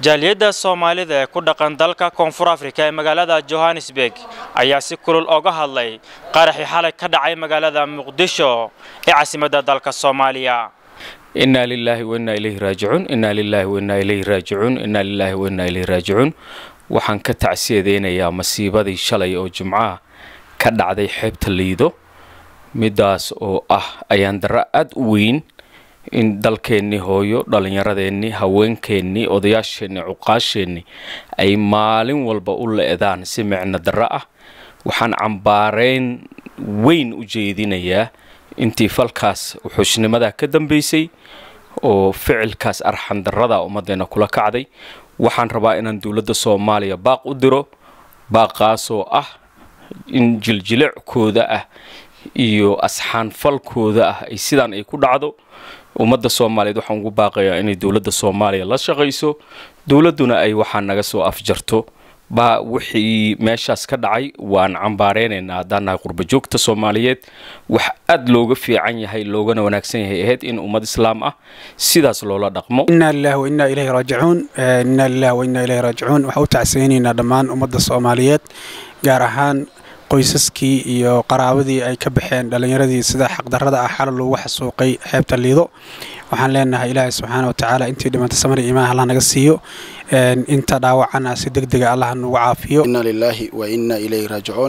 jaaliyadda soomaalida ee ku dhaqan dalka koonfur afrika ee magaalada johannesburg ayaa si kulul oga hadlay qaraxii xalay ka dhacay magaalada muqdisho ee caasimadda dalka soomaaliya inaa lilaahi wainaa ilayhi raajicuun inaa lilaahi wainaa ilayhi raajicuun inaa lilaahi wainaa ilayhi raajicuun waxaan ka tacsiyadeynayaa masiibadii shalay oo jimcaha ka dhacday xeebta liido midaas oo ah ayaan darro aada u weyn in dalkeennii hooyo dhallinyaradeenni haweenkeennii odayaasheenni cuqaasheenni ay maalin walba u le-daan si micno darro ah waxaan cambaareyn weyn u jeedinayaa intii falkaas wuxuusnimadaa ka dambaysay oo ficilkaas arxandarrada ummaddeena kula kacday waxaan rabaa inaan dowladda soomaaliya baaq u diro baaqaasoo ah in jiljilicooda ah iyo asxaanfalkooda ah ay sidaan ay ku dhacdo ummadda soomaaliyeed waxaan ugu baaqayaa inay dowladda soomaaliya la shaqayso dowladduna ay waxaa naga soo afjarto baa wixii meeshaas ka dhacay waan cambaareynayna haddaan nahay qurbajoogta soomaaliyeed wax aada looga fiican yahay loogana wanaagsan yahay ahayd in ummad islaam ah sidaas loola dhaqmo inaa lilahi wa innaa ilayhi raajicuun inaa lilahi wa innaa ilayhi raajicuun waxaan u tacsaynaynaa dhammaan ummadda soomaaliyeed gaar ahaan qoysaskii iyo qaraabadii ay ka baxeen dhallinyaradii sida xaqdarrada ah xalal loogu xasuuqay xeebta liido waxaan leenahay ilaahay subxaana watacaala intii dhimanta samar iimaan allah naga siiyo inta dhaawacana si deg dega allah nagu caafiyo inna lilaahi wa inna ilayhi raajicuun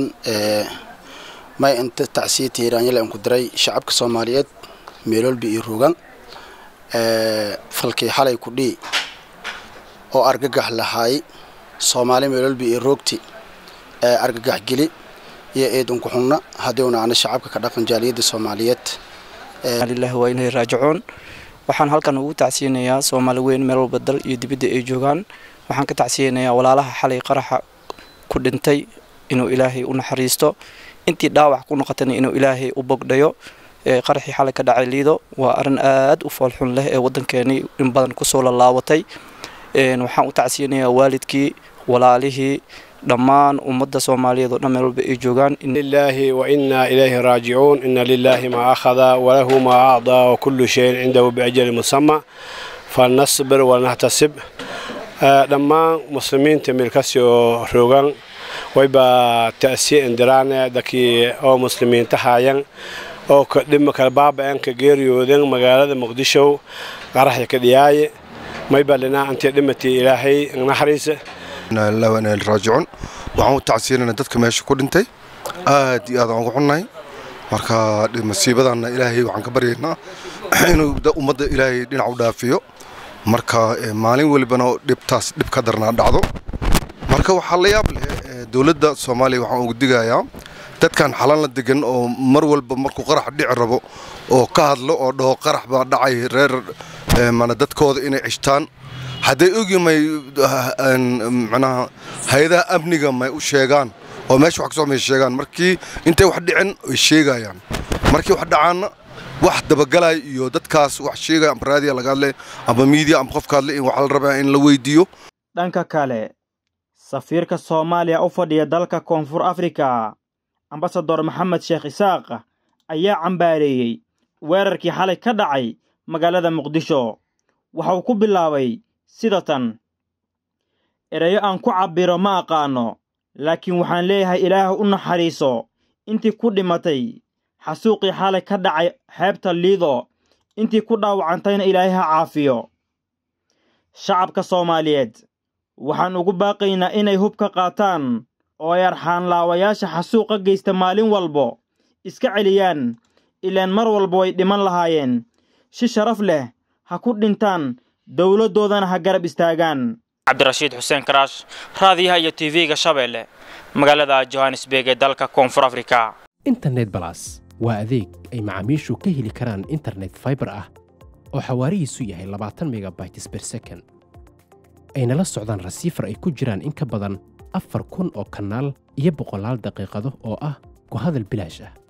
may inta tacsiya tiiraanyale aan ku diray shacabka soomaaliyeed meeloolbi iyo ruugan falkii xalay ku dhii oo argagax lahaay soomaali meeloolbi iyo roogti argagax geli iyo eedunku xunna haddiuna ana shacabka ka dhaqan jaaliyadda soomaaliyeed lilahi waa ilahi raajicuun waxaan halkan ugu tacsiyanayaa soomaali weyn meel walba dal iyo dibadda ay joogaan waxaan ka tacsiyanayaa walaalaha xalay qaraxa ku dhintay inuu ilaahay u naxariisto intii dhaawac ku noqotayna inuu ilaahay u bogdhayo qaraxii xalay ka dhacay liido waa arrin aad u foolxun leh ee waddankeenii in badan kusoo lalaawatay waxaan u tacsiyanayaa waalidkii walaalihii dhammaan ummadda soomaaliyeed oo dhan meel walba ay joogaan lilaahi wa innaa ilayhi raajicuun ina lilaahi maa akhada walahu maa acdaa wakullu shayin cindahu biajali musama falnasbir walnahtasib dhammaan muslimiinta meelkasi oo roogan wayba ta'siye indiraane dadkii oo muslimiinta haayan oo dhima kala baaba'een ka geeriyooden magaalada muqdisho qaraxya ka dhiyaaye mayba dhinaa intii dhimatay ilaahay naxariisa raajicuun waxaan u tacsiinana dadka meesha ku dhintay aad iyo aad aan ugu xunnahay marka masiibadanna ilaahay waxaan ka baryaynaa inuu ummadda ilaahay dhinac u dhaafiyo marka maalin welibana dhibtaas dhib ka darnaa dhacdo marka waxaa la yaab leh dowladda soomaaliya waxaan ugu digayaa dadkan xalanla degan oo mar walba markuu qarax dhici rabo oo ka hadlo oo dhaho qarax baa dhacay reer mana dadkooda inay cishtaan hadday ogi may manaha hay-adaha amniga may u sheegaan oo meesha wax kasoo may sheegaan markii intay wax dhicin ay sheegayaan markii wax dhacaanna wax dabagalay iyo dadkaas wax sheegaya amba raadiya laga hadle amba miidiya amba qofka hadle in waxa la rabaa in la weydiiyo dhanka kale safiirka soomaaliya u fadhiya dalka koonfur afrika ambasador maxamed sheekh isaaq ayaa cambaareeyey weerarkii xalay ka dhacay magaalada muqdisho waxa uu ku bilaabay sida tan erayo aan ku cabbiro ma aqaanno laakiin waxaan leeyahay ilaah u naxariiso intii ku dhimatay xasuuqii xalay ka dhacay xeebta liido intii ku dhaawacantayna ilaahay ha caafiyo shacabka soomaaliyeed waxaan ugu baaqaynaa inay hub ka qaataan oo ay arxaanlaawayaasha xasuuqa geysta maalin walbo iska celiyaan ilaan mar walba way dhiman lahaayeen si sharaf leh ha ku dhintaan dowladdoodana ha garab istaagaan cabdirashiid xuseen karaash raadiyaha iyo tv-ga shabeelle magaalada johannesburg ee dalka koonfur afrika internet balas waa adeeg ay macaamiishu ka heli karaan internet faibar ah oo xawaarihiisu yahay labaatan megabytes ber second ayna la socdaan rasiifar ay ku jiraan in ka badan afar kun oo kanaal iyo boqolaal daqiiqado oo ah ku hadal bilaash ah